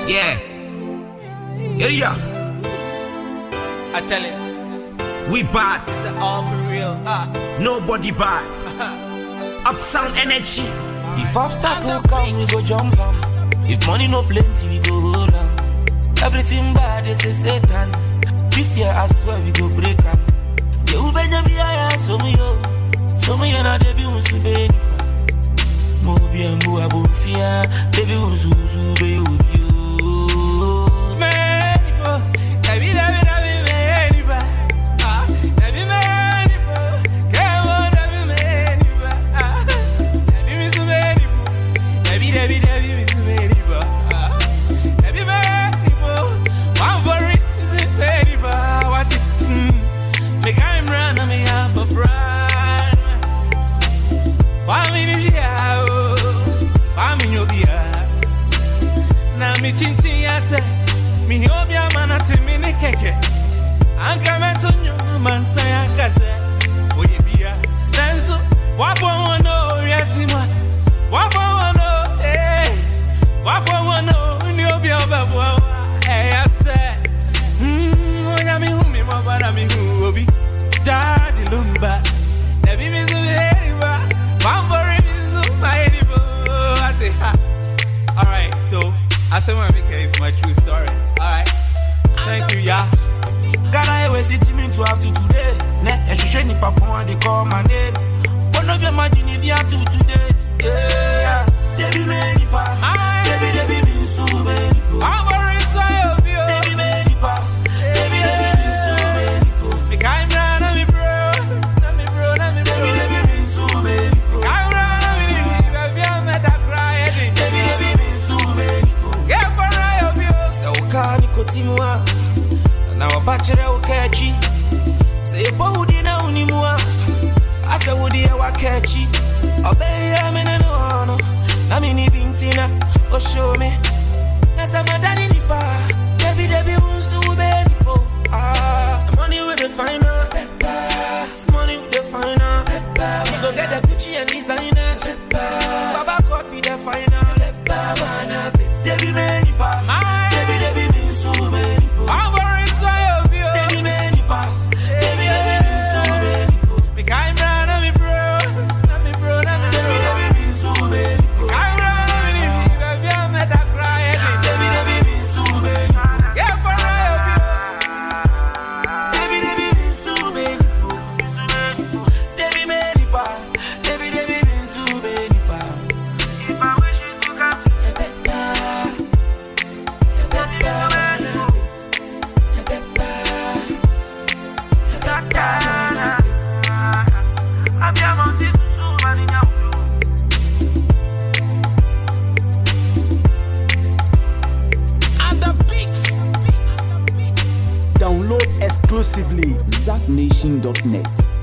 Yeah. Yeah, yeah. I tell you, We bad. it's the all for real. Ah, Nobody bad. Upsound energy. If obstacle come, we go jump am. If money no plenty, we go hold am. Everything bad, they say Satan. This year, I swear, we go break am. The ubenya bi aya so me yo, so me na de bi unsu be nipa. Mo bi embu abofia, de bi unsu unsu be obi o. man, oh, David, David, David, man, ah, David, man, come on, David, man, ah, David, Miss Man, David, David, David, Miss Man, ah, David, man, one for it, Miss Man, what it, hmm, me I'm run, me up a friend, one minute, yeah, one minute, yeah. na mi chinchin ya sɛ mi obi ama na te mi ne kɛkɛ anka mɛto nnwom ma nsa ya nka sɛ oyɛ bia nanso wafɔ wɔn no wiase mu a wafɔ wɔn no ee wafɔ wɔn no ni obi a ɔbɛboa wo a ɛyɛ sɛ mm, onyame hu mi mɔba na mi hu obi daadi ló ń ba ẹbí mi sún mi ẹni bá pàmpọ̀rì mi sún ma ẹni bó àti ha. Alright, so Asema Mika is my true story. Alright. Thank you, yeah. Ghana we city me to up to today. Ne, ehwehwɛ nipa pɔn they call my name. Bono be imagine it to to date. Yeah, Debbie me nipa. Aye. Debbie Debbie me so be nipa. I'm very sorry of you. Debbie me nipa. Debbie Debbie me so be nipa. Mika Imra, na me bro. Na me bro, na me bro. Debbie Debbie me so be nipa. Mika Imra, na me baby. Baby, I'm at that cry. Eddie. Debbie Debbie me so be nipa. Yeah, for I of you. sɛ wokaa ne kɔtimu a na wɔba kyerɛ wo ka akyi sɛ yɛbɔ wo din na wonim a asɛ wodeɛ woaka akyi ɔbɛyɛ me ne ne hɔ no na mene bi nti na ɔhyɛw me na sɛ madane nipa a dabi dabi wo nso wobɛyɛ nipo Ah, the money with the final It's money with the final We go get the Gucci and designer Baba God be the final Debbie me nipa Aye. Debbie Debbie me so me nipo I'm very sorry of you. Debbie me nipa Debbie Debbie me so me nipo Mika Imra, na me bro. Na me bro, na me bro. Debbie Debbie me so me nipo Mika Imra, na me baby. Baby, I'm at that cry. Eddie. Debbie Debbie me so me nipo Yeah, for I of you. Debbie Debbie me so me nipo Debbie me nipa Debbie Debbie me so me nipa If I wish you to come to Download exclusively ZackNation.net.